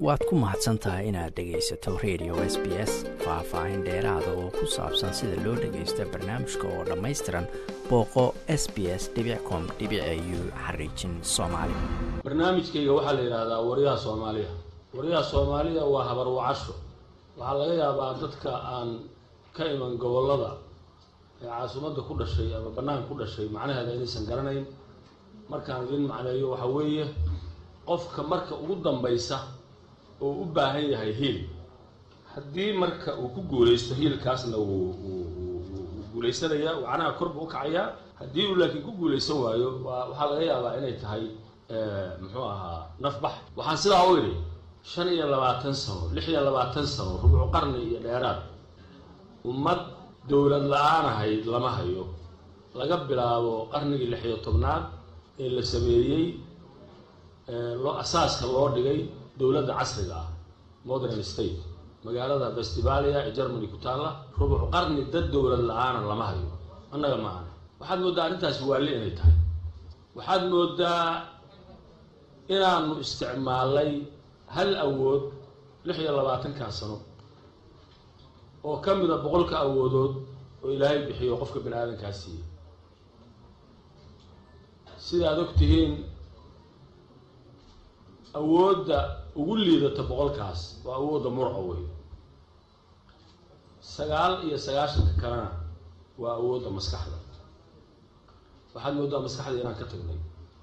waad ku mahadsan tahay inaad dhegaysato radio s b s faah-faahin dheeraada oo ku saabsan sida loo dhagaysto barnaamijka oo dhammaystiran booqo s b s com u xariijin soomaali barnaamijkayga waxaa la yidhaahdaa waryaha soomaaliya waryaha soomaaliya waa habar wacasho waxaa laga yaabaa dadka aan ka iman gobollada ee caasimadda ku dhashay ama bannaan ku dhashay macnaheeda inaysan garanayn markaan idin macneeyo waxa weeye qofka marka ugu dambaysa oo u baahan yahay hiil haddii marka uu ku guulaysto hiilkaasna wuu guulaysanayaa wacnaha kor buu u kacayaa haddii uu laakiin ku guulaysan waayo waa waxaa laga yaabaa inay tahay muxuu ahaa nafbax waxaan sidaa u idhi shan iyo labaatan sano lix iyo labaatan sano rubucu qarni iyo dheeraad ummad dowlad la-aan ahayd lama hayo laga bilaabo qarnigii lix iyo tobnaad ee la sameeyey loo asaaska loo dhigay dowladda casriga ah modern state magaalada festivalia ee germany ku taalla rubuc qarni dad dowlad la-aana lama hayo annaga maana waxaad mooddaa arrintaasi waalli inay tahay waxaad mooddaa inaanu isticmaalay hal awood lix iyo labaatankaa sano oo ka mida boqolka awoodood oo ilaahay bixiyo qofka bani aadankaa siiyey sidaad og tihiin awoodda ugu liidata boqolkaas waa awoodda murca wey sagaal iyo sagaashanka kalena waa awoodda maskaxda waxaad mooddaa maskaxda inaan ka tagnay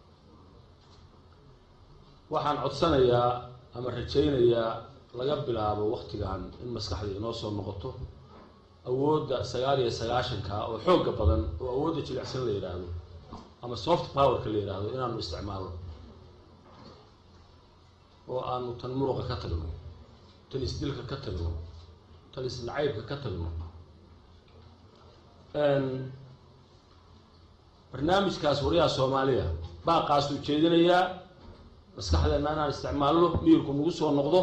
waxaan codsanayaa ama rajaynayaa laga bilaabo waktigan in maskaxda inoo soo noqoto awoodda sagaal iyo sagaashanka oo xoogga badan oo awoodda jilicsan la yidhaahdo ama soft powerka la yidhaahdo inaanu isticmaalno oo aanu tan muruqa ka tagno tan isdilka ka tagno tan isnacaybka ka tagno barnaamijkaas waryaha soomaaliya baaqaasuu jeedinayaa maskaxdeenna inaan isticmaalno miyirku nagu soo noqdo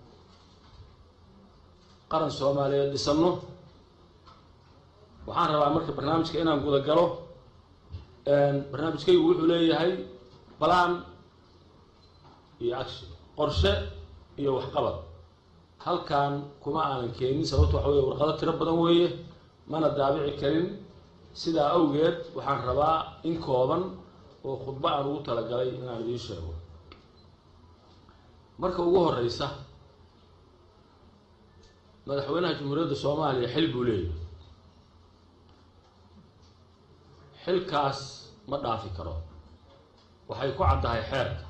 qaran soomaaliyeed dhisanno waxaan rabaa marka barnaamijka inaan guda galo barnaamijkaygu wuxuu leeyahay balaan iyo action qorshe iyo waxqabad halkan kuma aanan keenin sababto waxa weye warqado tiro badan weeye mana daabici karin sidaa awgeed waxaan rabaa in kooban oo khudbo aan ugu talagalay inaan idiin sheego marka ugu horeysa madaxweynaha jamhuuriyadda soomaaliya xil buu leeyahay xilkaas ma dhaafi karo waxay ku caddahay xeerka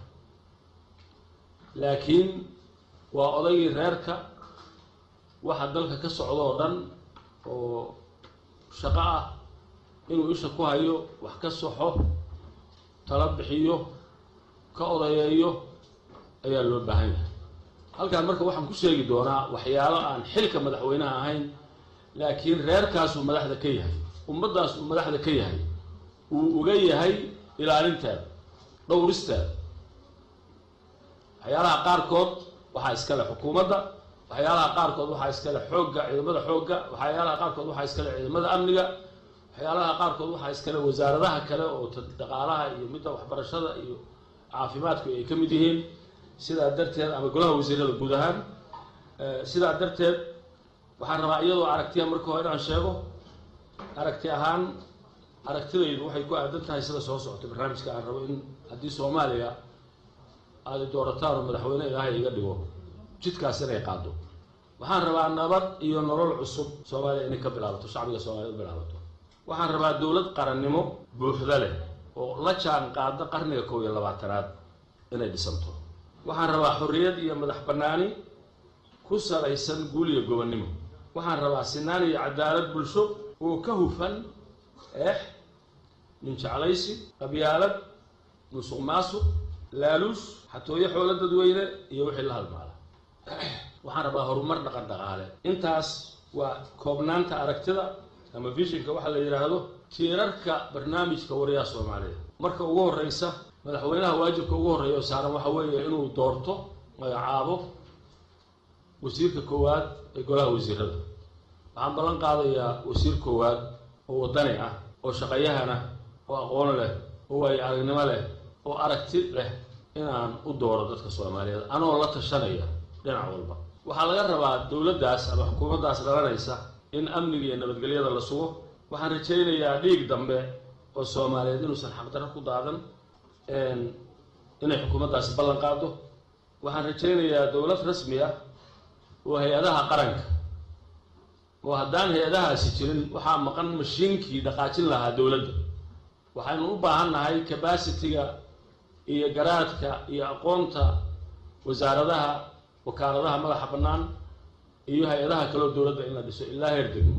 laakiin waa odaygii reerka waxa dalka ka socda oo dhan oo shaqo ah inuu isha ku hayo wax ka soxo tala bixiyo ka odayeeyo ayaa loo baahan yahay halkaan marka waxaan ku sheegi doonaa waxyaalo aan xilka madaxweynaha ahayn laakiin reerkaasuu madaxda ka yahay ummaddaas uu madaxda ka yahay uu uga yahay ilaalinteeda dhowristeeda waxyaalaha qaarkood waxaa iskale xukuumadda waxyaalaha qaarkood waxaa iskale xoogga ciidamada xoogga waxyaalaha qaarkood waxaa iskale ciidamada amniga waxyaalaha qaarkood waxaa iskale wasaaradaha kale oo dhaqaalaha iyo midda waxbarashada iyo caafimaadku ay ka mid yihiin sidaa darteed ama golaha wasiirada guud ahaan sidaa darteed waxaan rabaa iyadoo aragtiya marka hore inaan sheego aragti ahaan aragtidaydu waxay ku aadan tahay sida soo socota barnaamijka aan rabo in haddii soomaaliya aada doorataan oo madaxweyne ilaahay iga dhigo jidkaas inay qaado waxaan rabaa nabad iyo nolol cusub soomaaliya inay ka bilaabato shacbiga soomaliya u bilaabato waxaan rabaa dowlad qarannimo buuxda leh oo la jaan qaada qarniga kow iyo labaatanaad inay dhisanto waxaan rabaa xorriyad iyo madax bannaani ku salaysan guul iyo gobonnimo waxaan rabaa sinaan iyo cadaalad bulsho oo ka hufan eex minjeclaysi qabyaalad musuq maasuq laaluush xatooyo xoolo dadweyne iyo wixii la halmaala waxaan rabaa horumar dhaqan dhaqaale intaas waa koobnaanta aragtida ama vishinka waxaa la yidhaahdo tiirarka barnaamijka waryaha soomaaliya marka ugu horeysa madaxweynaha waajibka ugu horreeya oo saaran waxa weeye inuu doorto magacaabo wasiirka koowaad ee golaha wasiirada waxaan ballan qaadayaa wasiir koowaad oo waddani ah oo shaqayahana oo aqoon leh oo waayo aragnimo leh oo aragti leh inaan u dooro dadka soomaaliyeed anoo la tashanaya dhinac walba waxaa laga rabaa dowladdaas ama xukuumaddaas dhalanaysa in amniga iyo nabadgelyada la sugo waxaan rajaynayaa dhiig dambe oo soomaaliyeed inuusan xaqdarro ku daadan inay xukuumaddaasi ballan qaado waxaan rajaynayaa dowlad rasmi ah oo hay-adaha qaranka oo haddaan hay-adahaasi jirin waxaa maqan mashiinkii dhaqaajin lahaa dowladda waxaynu u baahan nahay cabacitiga iyo garaadka iyo aqoonta wasaaradaha wakaaladaha madaxa bannaan iyo hay-adaha kaleo dowladda in la dhiso ilaa heer degmo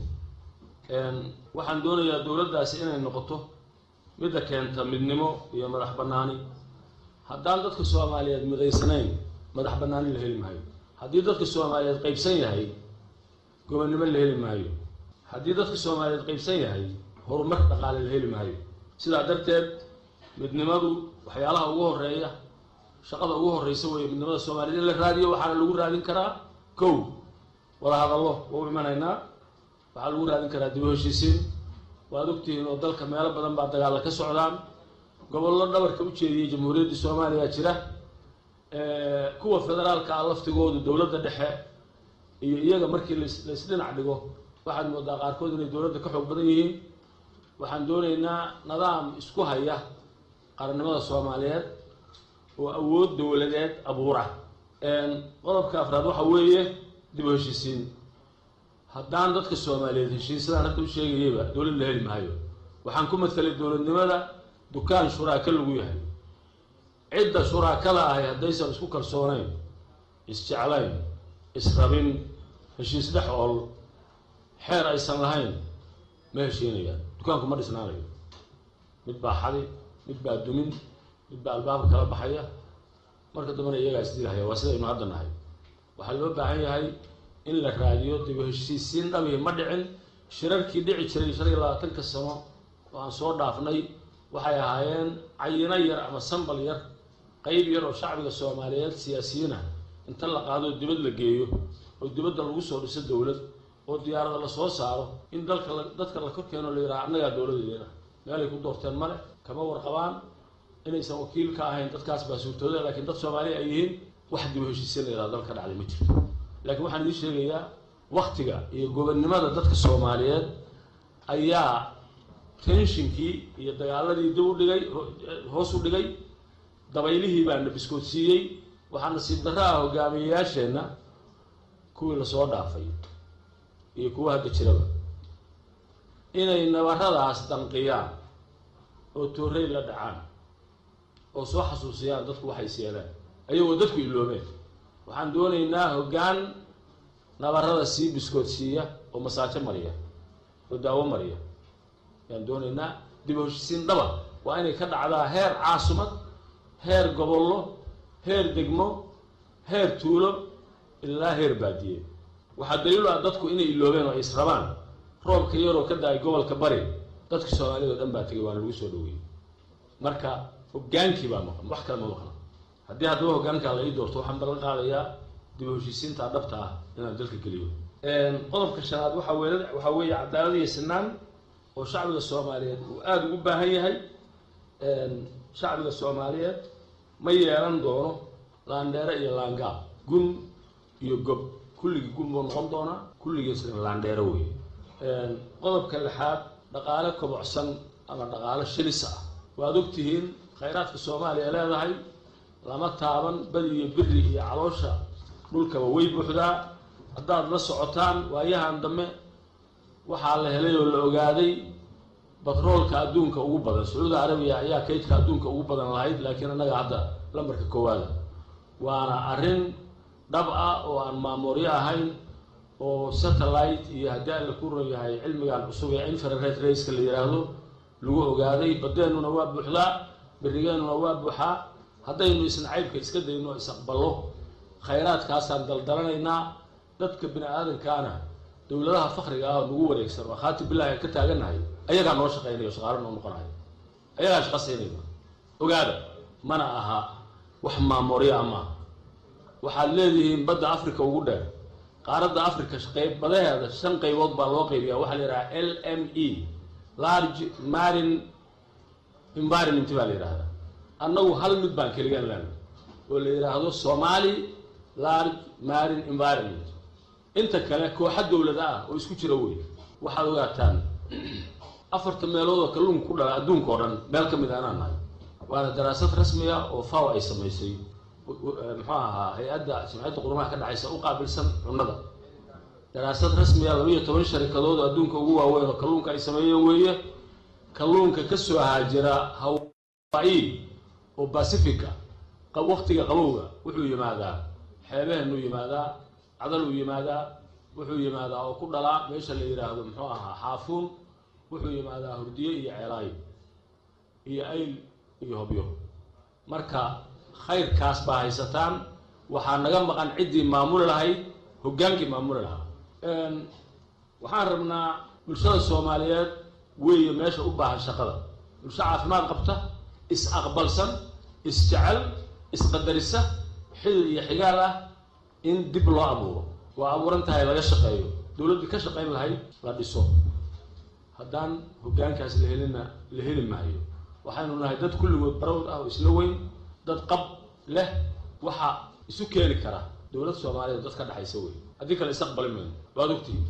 waxaan doonayaa dowladdaasi inay noqoto midda keenta midnimo iyo madax bannaani haddaan dadka soomaaliyeed midaysnayn madax bannaani la heli maayo haddii dadka soomaaliyeed qaybsan yahay gobonnimo la heli maayo haddii dadka soomaaliyeed qaybsan yahay horumar dhaqaale la heli maayo sidaa darteed midnimadu waxyaalaha ugu horeeya shaqada ugu horreysa weeye midnimada soomaaliyeed in la raadiyo waxaana lagu raadin karaa kow wada hadallo waa u imanaynaa waxaa lagu raadin karaa dib u heshiisiin waad ogtihiin oo dalka meelo badan baa dagaalla ka socdaan gobollo dhabarka u jeediyay jamhuuriyaddii soomaaliya jira kuwa federaalka ah laftigoodu dowladda dhexe iyo iyaga markii las laysdhinac dhigo waxaad moodaa qaarkood inay dowladda ka xoog badan yihiin waxaan doonaynaa nidaam isku haya qarannimada soomaaliyeed oo awood dowladeed abuura qodobka afraad waxa weeye dib u heshiisiin haddaan dadka soomaaliyeed heshiisadaan hadda u sheegayayba dowlad la heli maayo waxaan ku mathalay dowladnimada dukaan shuraaka lagu yahay cidda shuraakada ahay haddaysan isku kalsoonayn isjeclayn israbin heshiis dhex ool xeer aysan lahayn ma heshiinayaan dukaanku ma dhisnaanayo mid baa xadi mid baa dumin mid baa albaabka kala baxaya marka dambena iyagaa isdilahaya waa sidaynu hadda nahay waxaa loo baahan yahay in la raadiyo dib u heshiisiin dhabihi ma dhicin shirarkii dhici jiray shan iyo labaatanka sano oo aan soo dhaafnay waxay ahaayeen cayino yar ama sambal yar qeyb yar oo shacbiga soomaaliyeed siyaasiyiin ah inta la qaadoo dibad la geeyo oo dibadda lagu soo dhiso dowlad oo diyaarada la soo saaro in dalka la dadka la kor keeno la yidhaha annagaa dowladeena meelay ku doorteen male kama warqabaan inaysan wakiil ka ahayn dadkaas baa suurtooda laakiin dad soomaaliya ay yihiin wax dib u heshiisiin la yidhaha dalka dhacday ma jirto laakiin waxaan idiin sheegayaa waktiga iyo gobonnimada dadka soomaaliyeed ayaa tenshinkii iyo dagaaladii dib u dhigay hoos u dhigay dabaylihii baa na biskoodsiiyey waxaa nasiib darro ah hogaamiyeyaasheenna kuwii lasoo dhaafay iyo kuwa hadda jiraba inay nabaradaas danqiyaan oo toorey la dhacaan oo soo xasuusiyaan dadku waxay seelaan ayagoo dadku iloobeen waxaan doonaynaa hoggaan nabarada sii biskoodsiiya oo masaajo mariya oo daawo mariya ayaan doonaynaa dib u heshisiin dhaba waa inay ka dhacdaa heer caasumad heer gobollo heer degmo heer tuulo ilaa heer baadiye waxaa daliilu ah dadku inay iloobeen oo ay israbaan roobka yaroo ka da-ay gobolka bari dadka soomaaliyad o dhan baa tegay waana lagu soo dhaweeyey marka hoggaankii baa maqan wax kale ma maqna haddii haddaba hoggaankaa la ii doorto waxaan ballan qaadayaa dib u heshiisiinta dhabta ah inaan dalka geliyo qodobka shanaad waxaa weye waxaa weeye cadaalad iyo sinaan oo shacbiga soomaaliyeed uu aada ugu baahan yahay shacbiga soomaaliyeed ma yeelan doono laandheere iyo laangaab gun iyo gob kulligii gun buu noqon doonaa kulligiisna laandheero wey qodobka lixaad dhaqaale kobocsan ama dhaqaale shilis ah waad ogtihiin khayraadka soomaaliya leedahay lama taaban badi iyo biri iyo caloosha dhulkaba way buuxdaa haddaad la socotaan waayahan dambe waxaa la helay oo la ogaaday batroolka adduunka ugu badan sacuudi carabiya ayaa kaydka adduunka ugu badan lahayd laakiin annaga hadda lambarka koowaada waana arrin dhab ah oo aan maamooryo ahayn oo satellite iyo haddii alla ku ron yahay cilmigan cusub ee infrared rayska la yidhaahdo lagu ogaaday badeennuna waa buuxdaa berigeennuna waa buuxaa haddaynu isna caybka iska dayno isaqballo khayraadkaasaan daldalanaynaa dadka bini aadankaana dowladaha fakriga ah oo nagu wareegsan oo khaati billahi ka taagannahay ayagaa noo shaqaynayo shaqaalo noo noqonayo ayagaa shaqa siinayna ogaada mana aha wax maamooryo ama waxaad leedihiin badda africa ugu dheer qaaradda africa qayb badaheeda shan qaybood baa loo qaybiyaa waxaa la yidhaha l m e large marine environment baa la yidhahdaa annagu hal mid baan keligaan lena oo la yidhaahdo somali large marine environment inta kale kooxa dowlada ah oo isku jira wey waxaad ogaataan afarta meelood oo kalluunka ku dhala adduunka oo dhan meel ka mid a anaan nahay waana daraasad rasmiya oo faw ay samaysay muxuu ahaa hay-adda jamciyadda qurumaha ka dhexaysa u qaabilsan cunnada daraasad rasmiya laba iyo toban sharikadood oo adduunka ugu waaweyn oo kalluunka ay sameeyeen weeye kalluunka ka soo haajira hawaii oo pacifica waktiga qabowga wuxuu yimaadaa xeebaheenuu yimaadaa cadaluu yimaadaa wuxuu yimaadaa oo ku dhalaa meesha la yidhaahdo muxuu ahaa xaafuun wuxuu yimaadaa hurdiye iyo ceelaayo iyo ayl iyo hobyo marka khayrkaas baa haysataan waxaa naga maqan ciddii maamuli lahayd hoggaankii maamuli lahaa waxaan rabnaa bulshada soomaaliyeed weeye meesha u baahan shaqada bulsho caafimaad qabta is-aqbalsan is-jecel isqadarisa xidid iyo xigaal ah in dib loo abuuro waa abuuran tahay laga shaqeeyo dowladdii ka shaqayn lahayd la dhiso haddaan hoggaankaas la helina la heli maayo waxaynu nahay dad kulligood barawd ah oo isla weyn dad qab leh waxa isu keeni kara dowlad soomaaliyeed dad ka dhexaysa wey haddii kale isaqbali mayno waad ogtihi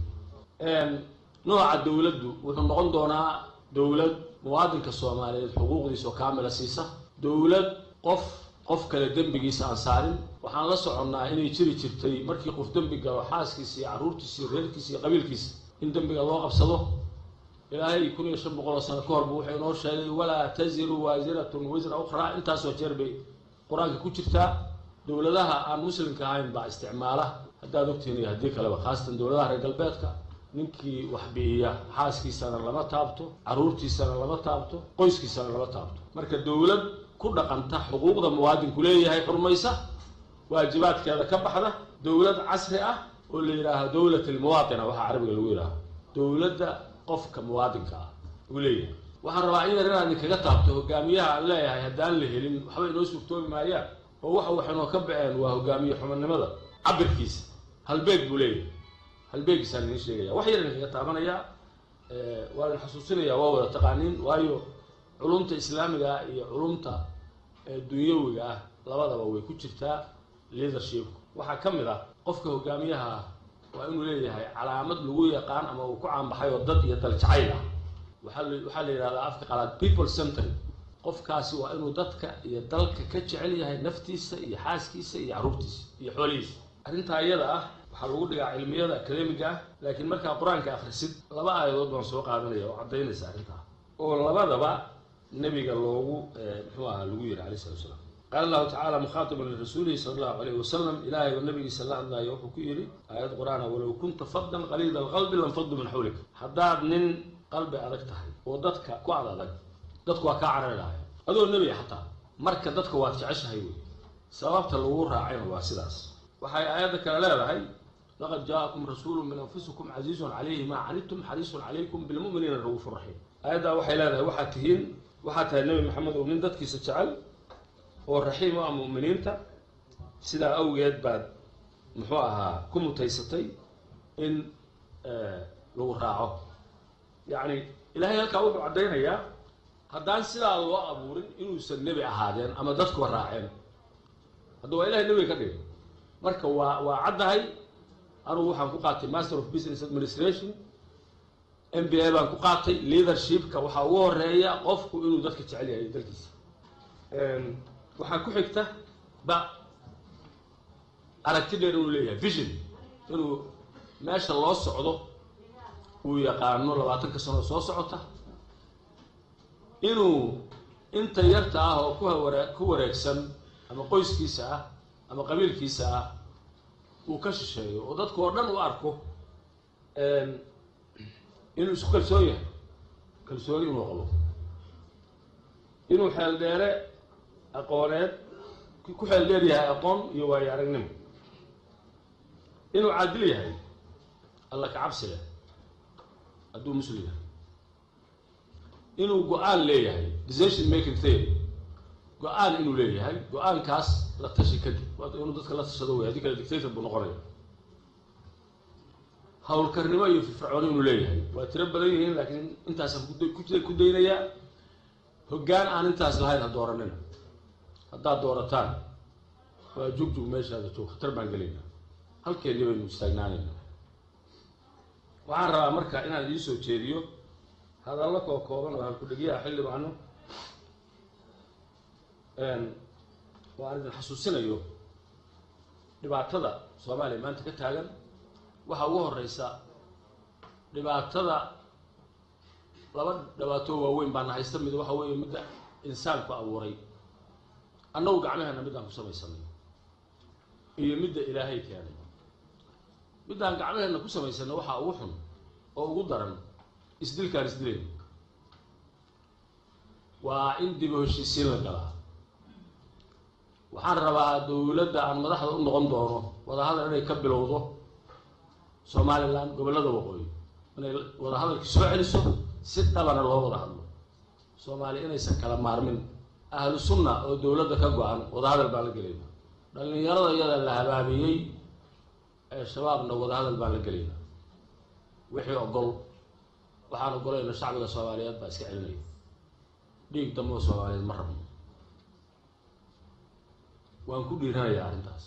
nooca dowladdu wuxuu noqon doonaa dowlad muwaadinka soomaaliyeed xuquuqdiisa oo kaamila siisa dowlad qof qof kale dembigiisa aan saarin waxaan la soconnaa inay jiri jirtay markii qof dembi galo xaaskiisa iyo carruurtiisa iyo reerkiisa iyo qabiilkiisa in dembiga loo qabsado ilaahay kun iyo shan boqol oo sano ka horba wuxuu inoo sheegay walaa taziru waasiratun wisra ukhraa intaasoo jeer bay qur-aanka ku jirtaa dowladaha aan muslimka ahayn baa isticmaala haddaad ogtihiin iyo haddii kaleba khaasatan dowladaha reer galbeedka ninkii wax bi'iya xaaskiisana lama taabto carruurtiisana lama taabto qoyskiisana lama taabto marka dowlad ku dhaqanta xuquuqda muwaadinku leeyahay xurmaysa waajibaadkeeda ka baxda dowlad casri ah oo la yidhaaho dowlat almuwaatina waxaa carabiga lagu yidhaaho dowladda qofka muwaadinka ah uu leeyahay waxaan rabaa in yar inaad idinkaga taabto hogaamiyaha aan leeyahay haddaan la helin waxba inoo suurtoobi maayaan oo waxa waxaynoo ka baceen waa hogaamiye xumanimada cabirkiisa halbeeg buu leeyahay halbeegiisaan idiin sheegaya wax yar idinkaga taabanayaa waa idin xasuusinayaa waa wada taqaaniin waayo culumta islaamiga ah iyo culumta dunyawiga ah labadaba way ku jirtaa leadershipku waxaa ka mid ah qofka hogaamiyaha ah waa inuu leeyahay calaamad lagu yaqaan ama uu ku caanbaxay oo dad iyo dal jacayl ah waxaa la waxaa la yidhahdaa afka qalaad people centry qofkaasi waa inuu dadka iyo dalka ka jecel yahay naftiisa iyo xaaskiisa iyo carruurtiisa iyo xoolihiisa arrintaa iyada ah waxaa lagu dhigaa cilmiyada academiga ah laakiin markaa qur-aanka akhrisid laba aayadood baan soo qaadanaya oo caddaynaysa arrintaa oo labadaba nebiga loogu muxuu ahaa lagu yidhi alayh salatu salaam qaala allahu tacala mukhaatiban lirasuulihi sala allahu alayhi wasalam ilaahay oo nabigiisa la hadlaayo wuxuu ku yidhi aayad qur-aana walow kunta faddan qaliida alqalbi lanfaddu min xawlik haddaad nin qalbi adag tahay oo dadka ku ad adag dadku waa kaa carari lahay adoo nebiga xataa marka dadka waad jeceshahay wey sababta lagu raacayna waa sidaas waxay aayadda kale leedahay laqad jaakum rasuulu min anfusikum casiizun calayhi maa canidtum xariisun calaykum bilmu'miniina rauufu raxiim aayaddaa waxay leedahay waxaad tihiin waxaad tahay nebi maxamed oo nin dadkiisa jecel oo raxiim u ah mu'miniinta sidaa awgeed baad muxuu ahaa ku mutaysatay in lagu raaco yacni ilaahay halkaa wuxuu caddaynayaa haddaan sidaa loo abuurin inuusan nebi ahaadeen ama dadkuba raaceen hadda waa ilahay nebiga ka dhigay marka waa waa caddahay anugu waxaan ku qaatay master of business administration m b a baan ku qaatay leadershipka waxaa ugu horeeya qofku inuu dadka jecel yahay dalkiisa waxaa ku xigta ba aragti dheer inuu leeyahay vision inuu meesha loo socdo uu yaqaano labaatanka sano soo socota inuu inta yarta ah oo ku haware ku wareegsan ama qoyskiisa ah ama qabiilkiisa ah uu ka shisheeyo oo dadku oo dhan u arko inuu isku kalsoon yahay kalsooni inuu qabo inuu xeel dheere aqooneed ku xeel dheer yahay aqoon iyo waayo aragnimo inuu caadil yahay alla ka cabsi leh hadduu muslim yahay inuu go-aan leeyahay decision making theory go-aan inuu leeyahay go-aankaas la tashi kadib inuu dadka la tashado wey haddii kale dictator buu noqonaya hawlkarnimo iyo firfircooni inuu leeyahay waa tiro badan yihiin laakiin intaasaan ku daynayaa hoggaan aan intaas lahayn ha dooranina haddaad doorataan waa jugjug meeshaada joog khatar baan gelaynaa halkeennii baynu istaagnaanaynaa waxaan rabaa marka inaan idiin soo jeediyo hadallo koo kooban oo halku-dhegyaha xildhibaano oo aan idin xasuusinayo dhibaatada soomaaliya maanta ka taagan waxaa ugu horeysa dhibaatada laba dhibaato waaweyn baana haysta mid waxa weeye midda insaanku abuuray annagu gacmaheena middaan ku samaysanay iyo midda ilaahay keenay middaan gacmaheena ku samaysanay waxaa ugu xun oo ugu daran isdilkaan isdilayn waa in dib u heshiisiin la galaa waxaan rabaa dowladda aan madaxda u noqon doono wadahadal inay ka bilowdo somalilan gobollada waqooyi inay wadahadalkii soo celiso si dhabana loo wada hadlo soomaaliya inaysan kala maarmin ahlu sunna oo dowladda ka go-an wadahadal baan la gelayna dhallinyarada iyada la habaabiyey ee shabaabna wadahadal baan la gelayna wixii ogol waxaan ogolayna shacbiga soomaaliyeed baa iska celinaya dhiig dambe oo soomaaliyeed ma rabno waan ku dhiiranayaa arrintaas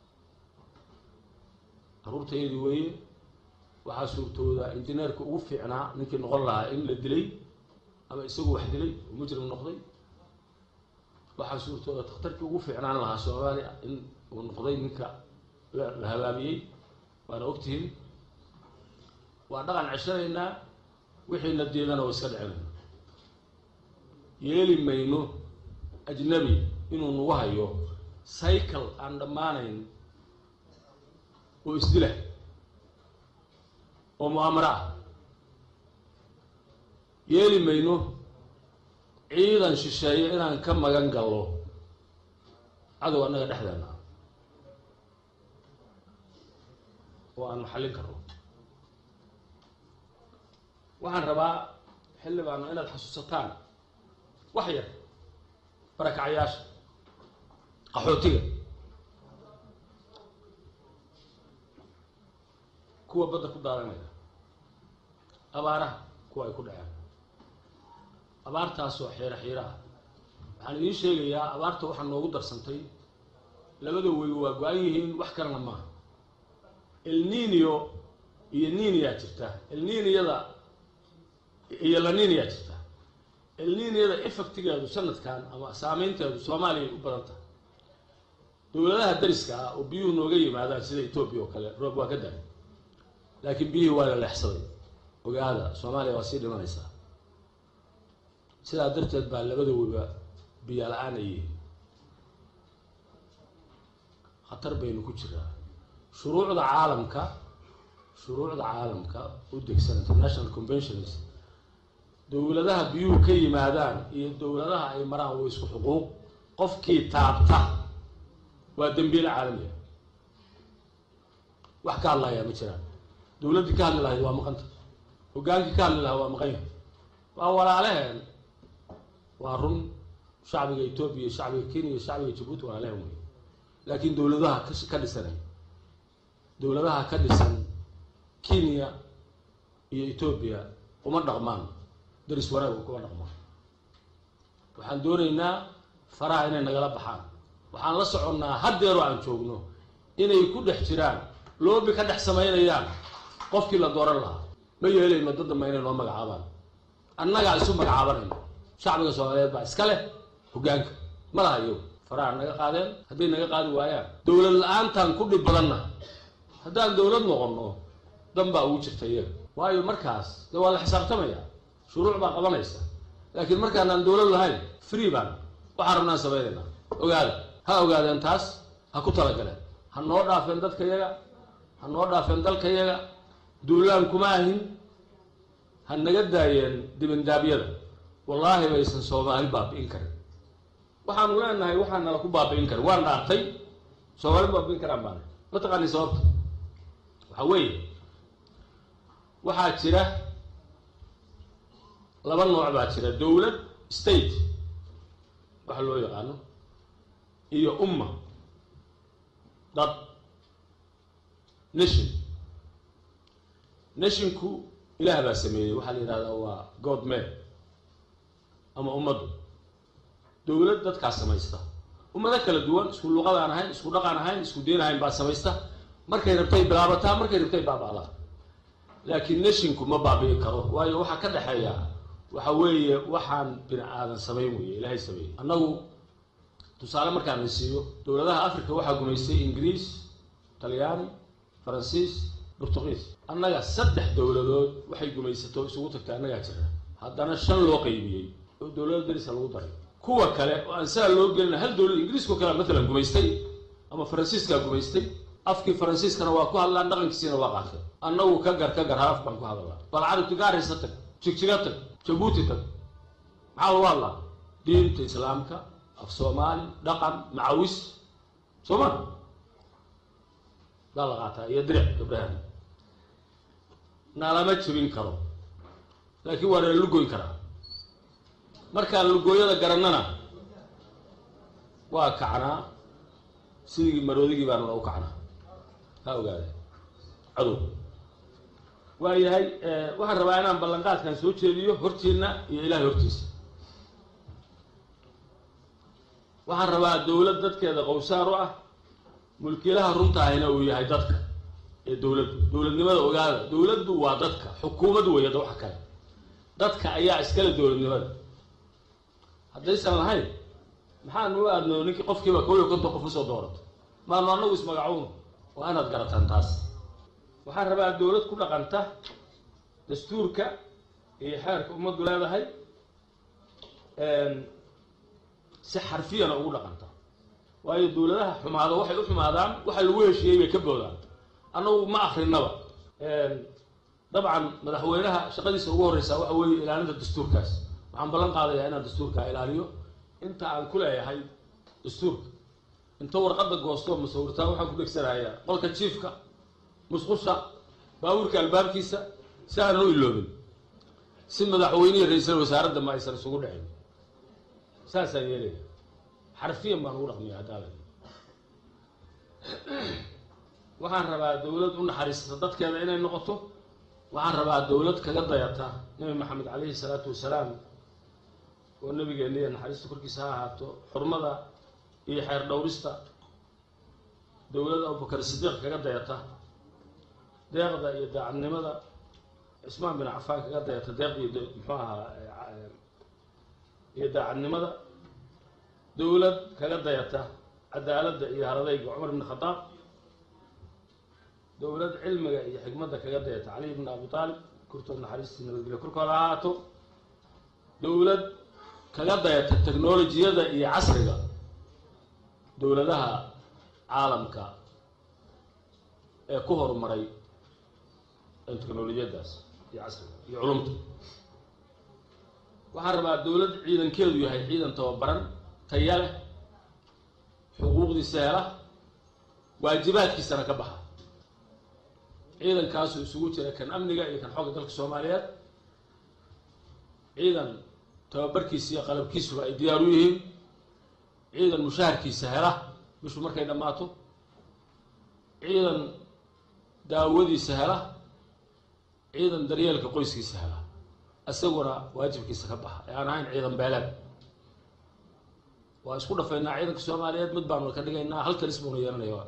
carruurtayadii weeye waxaa suurtooda injineerka ugu fiicnaa ninkii noqon lahaa in la dilay ama isagu wax dilay oo mujrim noqday waxaa suurtooda takhtarkii ugu fiicnaan lahaa soomaaliya in uu noqday ninka la habaabiyey waana ogtihiin waa dhaqan ceshanaynaa wixiina diidana waa iska dhicinayna yeeli mayno ajnabi inuu nagu hayo cycle aan dhammaanayn oo isdila oo mu'aamaro ah yeeli mayno ciidan shisheeye inaan ka magan gallo cadow annaga dhexdeena ah oo aan maxallin karno waxaan rabaa xildhibaano inaad xasuusataan wax yar barakacayaasha qaxootiga kuwa badda ku daadanaya abaaraha kuwa ay ku dhaceen abaartaasoo xiiro xiiro ah waxaan idiin sheegayaa abaarta waxaa noogu darsantay labada wey waa go-an yihiin wax kalena maaha elninio iyo niniyaa jirta elniniyada iyo laniniyaa jirta elniniyada effectigeedu sanadkan ama saameynteedu soomaaliya u badan tahay dowladaha dariska ah oo biyuhu nooga yimaadaan sida etoobiya oo kale roob waa ka daay laakiin biyihii waa la leexsaday ogaada soomaaliya waa sii dhimanaysaa sidaa darteed baa labada weyba biyo la-aan ay yihiin khatar baynu ku jiraa shuruucda caalamka shuruucda caalamka u degsan international conventions dowladaha biyuhu ka yimaadaan iyo dowladaha ay maraan waa isku xuquuq qofkii taabta waa dembiile caalamiya wax ka hadlayaa ma jiraan dowladdii ka hadli lahayd waa maqanta hogaankii ka hadli lahaa waa maqan yahay waa walaaleheen waa run shacbiga etoobiya iyo shacbiga kenya iyo shacbiga jabuuti walaaleheen wey laakiin dowladaha ka dhisanay dowladaha ka dhisan kenya iyo etoobiya uma dhaqmaan daris wanaag kuma dhaqmaan waxaan doonaynaa faraha inay nagala baxaan waxaan la soconnaa haddeeroo aan joogno inay ku dhex jiraan loobi ka dhex samaynayaan qofkii la dooran lahaa ma yeelayno dad damba inay noo magacaabaan annagaa isu magacaabanayno shacbiga soomaaliyeed baa iska leh hoggaanka ma laha iyagu faraha naga qaadeen hadday naga qaadi waayaan dowlad la-aantaan ku dhib badanna haddaan dowlad noqonno dan baa ugu jirta iyaga waayo markaas de waa la xisaabtamaya shuruuc baa qabanaysa laakiin markaanaan dowlad lahayn free baan waxaan rabnaan samaynaynaa ogaada ha ogaadeen taas ha ku talagaleen ha noo dhaafeen dadka yaga ha noo dhaafeen dalka yaga duulaan kuma ahin ha naga daayeen dibindaabyada wallaahi baysan soomaali baabi'in karin waxaanu leenahay waxaan nala ku baabi'in karin waan dhaartay soomaali baabi'in karaan baana mataqaani sababta waxaa weeye waxaa jira laba nooc baa jira dowlad state waxa loo yaqaano iyo umma dad nation nationku ilaah baa sameeyey waxaa la yidhahdaa waa god man ama ummaddu dowlad dadkaa samaysta ummado kala duwan isku luqadaan ahayn isku dhaqan ahayn isku deen ahayn baa samaysta markay rabtay bilaabataa markay rabtay baaba'daa laakiin nashinku ma baabi'i karo waayo waxaa ka dhexeeya waxa weeye waxaan bini aadan samayn weeye ilaahay sameeyey annagu tusaale markaan la siiyo dowladaha africa waxaa gumaystay ingiriis talyaani faransiis burtuqiis annaga saddex dowladood waxay gumaysato isugu tagtay annagaa jira haddana shan loo qaybiyey oo dowlado darisa lagu daray kuwa kale oo aan saa loo gelina hal dowlad ingiriiskao kale matalan gumaystay ama faransiiskaa gumaystay afkii faransiiskana waa ku hadlaan dhaqankiisiina waa qaatay annagu ka gar ka gar hal af baan ku hadalnaa bal carabti gaaraysa tag jigjiga tag jabuuti tag maxaa lagu hadlaa diinta islaamka af soomaali dhaqan macawis soo ma baa la qaataa iyo diric gabdhahan naalama jebin karo laakiin waa nala lugoyn karaa markaan lugooyada garannana waa kacnaa sidii maroodigii baana lagu kacnaa ha ogaade cadow waa yahay waxaan rabaa inaan ballanqaadkan soo jeediyo hortiina iyo ilaahay hortiisa waxaan rabaa dowlad dadkeeda qowsaar u ah mulkiilaha runtaahina uu yahay dadka ee dowladdu dowladnimada ogaada dowladdu waa dadka xukuumaddu weyada waxa kale dadka ayaa iskale dowladnimada haddaysan lahayn maxaanu u aadno ninkii qofkiiba kow iyo konton qof usoo doorato maanu annagu ismagacuun waa inaad garataan taas waxaan rabaa dowlad ku dhaqanta dastuurka iyo xeerka ummaddu leedahay si xarfiyana ugu dhaqanta waayo dowladaha xumaado waxay u xumaadaan waxa lagu heshiiyey bay ka boodaan annagu ma akrinaba dabcan madaxweynaha shaqadiisa ugu horreysaa waxa weeye ilaalinta dastuurkaas waxaan ballan qaadayaa inaan dastuurka ilaaliyo inta aan ku leeyahay dastuurka inta warqadda goosto masawirtaa waxaan ku dhegsanayaa qolka jiifka musqusha baabuurka albaabkiisa si aanan u iloobin si madaxweynihi ra-iisal wasaaradda ma aysan isugu dhicin saasaan yeelaya xarfiyan baan ugu dhaqmiya haddaala waxaan rabaa dowlad u naxariisata dadkeeda inay noqoto waxaan rabaa dowlad kaga dayata nebi maxamed calayhi salaatu wasalaam oo nabigeeniya naxariista korkiisa ha ahaato xurmada iyo xeer dhowrista dowlad abubakar sidiiq kaga dayata deeqda iyo daacadnimada cismaan bin cafaan kaga dayata deeqda iyo muxuu ahaa iyo daacadnimada dowlad kaga dayata cadaaladda iyo haradayga cumar ibn khadaab dowlad cilmiga iyo xikmadda kaga dayata cali ibn abi aalib kurtood naxariistii nabadgelyo korkooda ha ahaato dowlad kaga dayata technolojiyada iyo casriga dowladaha caalamka ee ku horumaray technolojiyadaas iyo casriga iyo culumta waxaan rabaa dowlad ciidankeedu yahay ciidan tababaran taya leh xuquuqdiisa hela waajibaadkiisana ka baxa ciidankaasu isugu jira kan amniga iyo kan xooga dalka soomaaliyeed ciidan tababarkiisa iyo qalabkiisuba ay diyaar u yihiin ciidan mushaharkiisa hela bishu markay dhammaato ciidan daawadiisa hela ciidan daryeelka qoyskiisa hela isaguna waajibkiisa ka baxa ee aan ahayn ciidan beeleed waa isku dhafaynaa ciidanka soomaaliyeed mid baanu ka dhigaynaa hal kalis buuna yeelanaya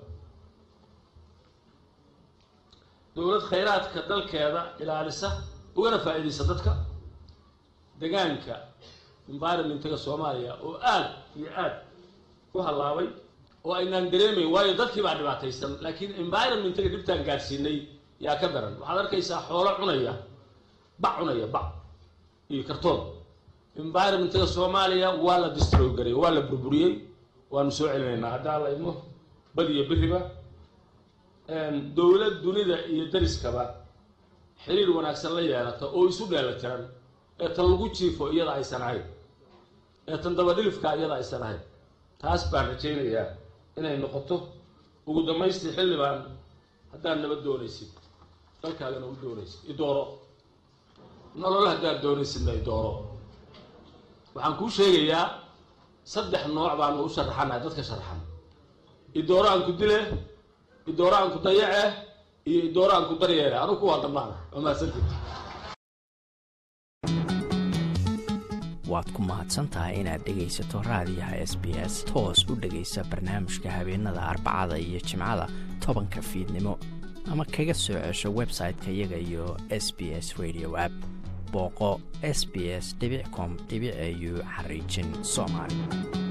dowlad khayraadka dalkeeda ilaalisa ugana faa-iideysa dadka degaanka environmentiga soomaaliya oo aad iyo aad ku hallaabay oo aynaan dareemayn waayo dadkii baa dhibaataysan laakiin environmentiga dhibtaan gaadhsiinay yaa ka daran waxaad arkaysaa xoolo cunaya bac cunaya bac iyo kartoon environmentiga soomaaliya waa la distroy garay waa la burburiyey waanu soo celinaynaa haddaa la idmo bad iyo beriba dowlad dunida iyo dariskaba xiriir wanaagsan la yeelata oo isu dheela tiran ee tan lagu jiifo iyada aysan ahayn ee tan dabadhilifka iyada aysan ahayn taas baan rajaynayaa inay noqoto ugu dambaystii xildhibaan haddaad nabad doonaysid dalkaagana u doonaysid idooro nolol haddaad doonaysidna idooro waxaan kuu sheegayaa saddex nooc baanu u sharaxanahay dadka sharaxan idooro aan ku dile idooro aan ku dayace iyo idooro aan ku daryeele anugu kuwaa dhammaana waa mahadsantii waad ku mahadsan tahay inaad dhegaysato raadiyaha s b s toos u dhegaysa barnaamijka habeenada arbacada iyo jimcada tobanka fiidnimo ama kaga soo cesho website-ka iyaga iyo s b s radio app booqo s b s com au xariijin soomaali